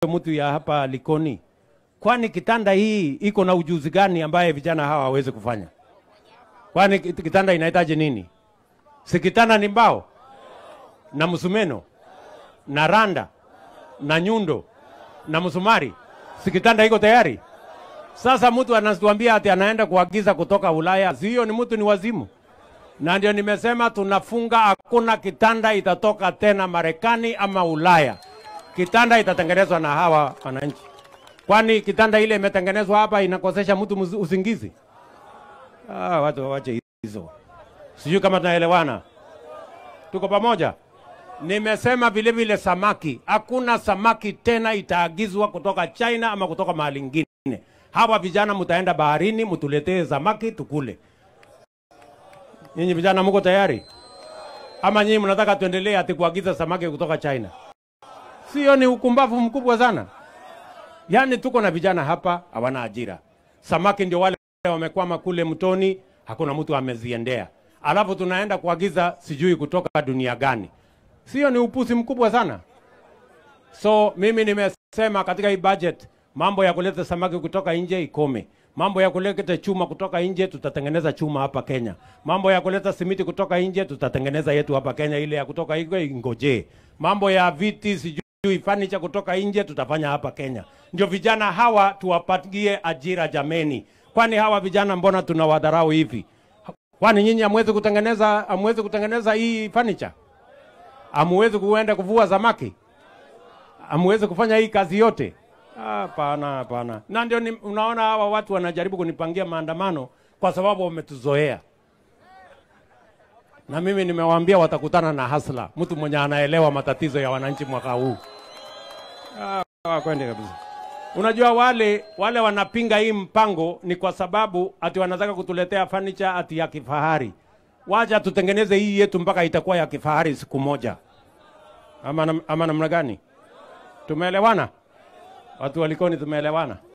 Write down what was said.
mtu ya hapa Likoni, kwani kitanda hii iko na ujuzi gani ambaye vijana hawa hawawezi kufanya? Kwani kit- kitanda inahitaji nini? Si kitanda ni mbao na msumeno na randa na nyundo na msumari, si kitanda iko tayari? Sasa mtu anatuambia ati anaenda kuagiza kutoka Ulaya, si hiyo ni mtu ni wazimu? Na ndio nimesema tunafunga, hakuna kitanda itatoka tena Marekani ama Ulaya. Kitanda itatengenezwa na hawa wananchi. Kwani kitanda ile imetengenezwa hapa inakosesha mtu muz- usingizi? Ah, watu wawache hizo. Sijui kama tunaelewana, tuko pamoja. Nimesema vile vile samaki, hakuna samaki tena itaagizwa kutoka China ama kutoka mahali ingine. Hawa vijana mtaenda baharini, mtuletee samaki tukule. Nyinyi vijana mko tayari? Ama nyinyi mnataka tuendelee ati kuagiza samaki kutoka China? Sio, ni ukumbavu mkubwa sana. Yaani tuko na vijana hapa hawana ajira, samaki ndio wale wamekwama kule mtoni, hakuna mtu ameziendea, alafu tunaenda kuagiza sijui kutoka dunia gani. Sio, ni upuzi mkubwa sana. So mimi nimesema katika hii budget mambo ya kuleta samaki kutoka nje ikome. Mambo ya kuleta chuma kutoka nje tutatengeneza chuma hapa Kenya. Mambo ya kuleta simiti kutoka nje tutatengeneza yetu hapa Kenya, ile ya kutoka nje ingojee. Mambo ya viti sijui furniture kutoka nje tutafanya hapa Kenya. Ndio vijana hawa tuwapatie ajira jameni. Kwani hawa vijana mbona tunawadharau hivi? Kwani nyinyi hamwezi kutengeneza hamwezi kutengeneza hii furniture? Hamwezi kuenda kuvua samaki? Hamwezi kufanya hii kazi yote? Hapana, hapana. Na ndio ni- unaona hawa watu wanajaribu kunipangia maandamano kwa sababu wametuzoea, na mimi nimewaambia watakutana na hasla, mtu mwenye anaelewa matatizo ya wananchi mwaka huu. Ah, kwende kabisa. Unajua wale wale wanapinga hii mpango ni kwa sababu ati wanataka kutuletea furniture ati ya kifahari. Wacha tutengeneze hii yetu mpaka itakuwa ya kifahari siku moja, ama, nam- ama namna gani? Tumeelewana? Watu walikoni, tumeelewana?